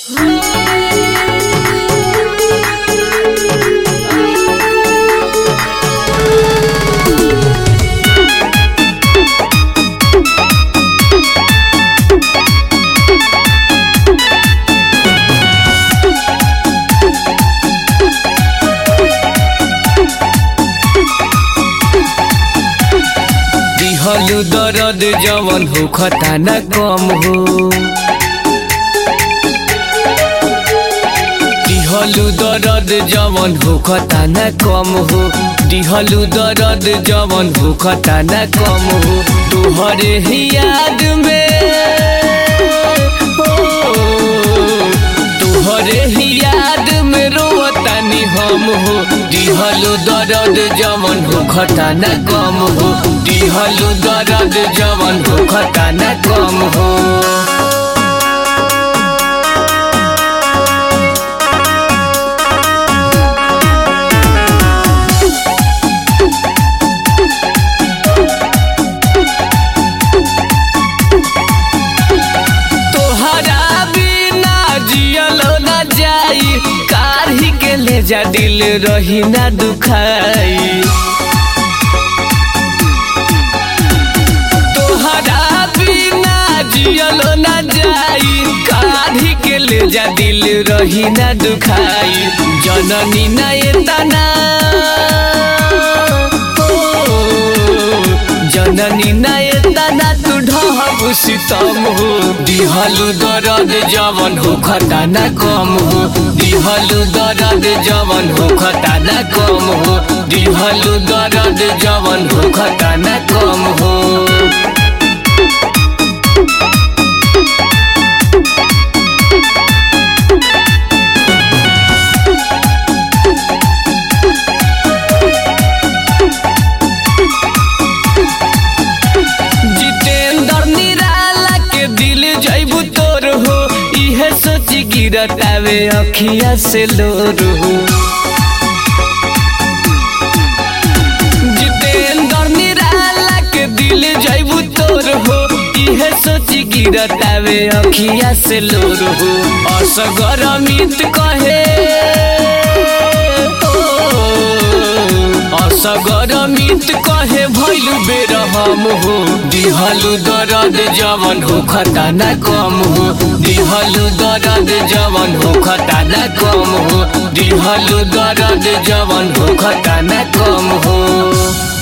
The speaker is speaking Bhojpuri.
दिहलु दर्द जवन हो खता न कम हो दिहलु दर्द जवन हो खता न कम हो दिहलु दर्द जवन हो खता न कम हो तुहरे ही याद में हो तुहरे ही याद में रोवतानी हम हो दिहलु दर्द जवन हो खता न कम हो दिहलु दर्द जवन हो खता न कम हो तोहरा बिना जियल न जाई काढ़ी के ले जा दिल रही ना दुखाई तोहरा बिना जियल न जाई काढ़ी के ले जा दिल रही ना दुखाई जननी ना एतना जननी ना एतना तू ढहब सितम हो दिहलु दर्द जवन हो खता न कम हो दिहलु दर्द जवन हो खता न कम हो दिहलु दर्द जवन हो खता न कम हो जितेंद्र निराला के दिल जैबू तोर हो इहे सोच गिरतावे अखिया से लोर हो जितेंद्र निराला के दिल जैबू तोर हो इहे सोच गिरतावे अखिया से लोर हो असगर अमित कहे असगर मित कहे भैलु बेर हम हो दिहलु दर्द जवन हो खता न कम हो दिहलु दर्द जवन हो खता न कम हो दिहलु दर्द जवन हो खता न कम हो